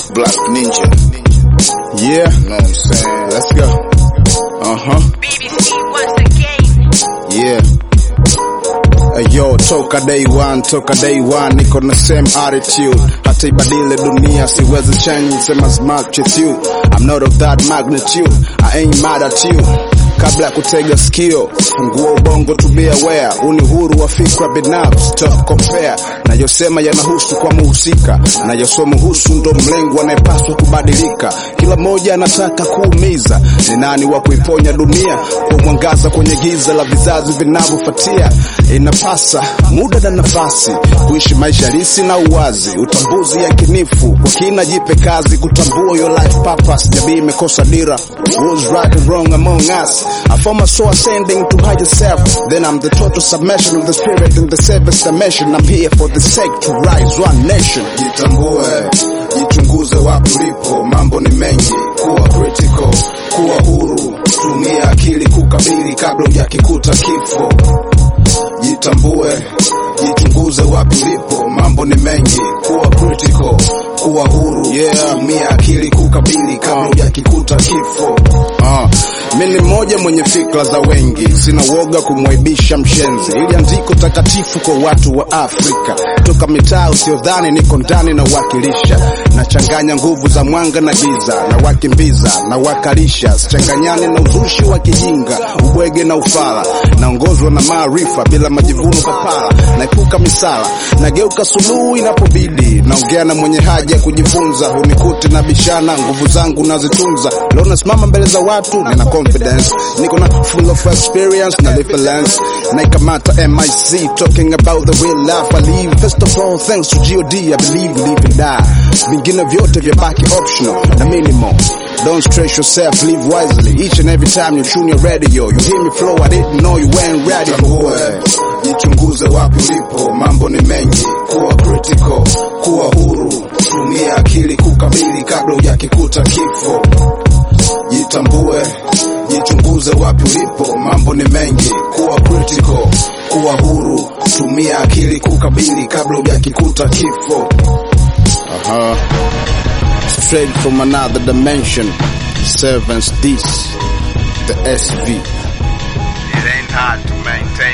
Black Ninja. Yeah, Know what I'm saying? let's go. Uh huh. BBC once again. Yeah. Hey, yo, toka day one, toka day one, niko na same attitude. Hata ibadile dunia, siwezi change, same as much as you. I'm not of that magnitude, I ain't mad at you. Kabla ya kutega sikio, fungua ubongo to be aware. Uni huru wa fikra binafsi, stop compare. Nayosema yanahusu kwa muhusika, nayosomuhusu ndo mlengo anayepaswa kubadilika. Kila mmoja anataka kuumiza, ni nani wa kuiponya dunia kwa mwangaza kwenye giza la vizazi vinavyofuatia. Inapasa muda na nafasi kuishi maisha halisi na uwazi, utambuzi yakinifu kwa kina, jipe kazi kutambua your life purpose. Jamii imekosa dira, who's right and wrong among us. I form a soul ascending to higher self, then I'm the total submission of the spirit in the seventh dimension. I'm here for the sake to rise one nation. Jitambue, jichunguze wapi ulipo, mambo ni mengi, kuwa critical, kuwa huru, tumia akili kukabili kabla hujakikuta kifo jitambue, jichunguze wapi ulipo, mambo ni mengi, kuwa critical, kuwa huru, yeah. tumia akili kukabili kabla hujakikuta kifo. Uh, mi ni mmoja mwenye fikra za wengi, sina woga kumwaibisha mshenzi, ili andiko takatifu kwa watu wa Afrika. Toka mitaa usiodhani niko ndani na wakilisha, nachanganya nguvu za mwanga na giza, na wakimbiza na wakalisha, sichanganyani na uzushi wa kijinga, ubwege na ufala, naongozwa na maarifa bila majivuno papala, naepuka misala, nageuka suluhu inapobidi, naongea na mwenye haja ya kujifunza, hunikuti na bishana, nguvu zangu nazitunza, leo nasimama mbele za watu, nina confidence, niko na full of experience na reference, naikamata MIC, talking about the real life I live, first of all thanks to God, I believe, live and die, vingine vyote vyabaki optional na minimal Don't stress yourself, live wisely. Each and every time you tune your radio, you hear me flow, I didn't know you weren't ready for it. Jichunguze wapi ulipo, mambo ni mengi, kuwa critical, kuwa huru, tumia akili kukabili kabla hujakikuta kifo. Jitambue, jichunguze wapi ulipo, mambo ni mengi, kuwa critical, kuwa huru, tumia akili kukabili kabla hujakikuta kifo. Aha. Straight from another dimension, servants this, the SV. It ain't hard to maintain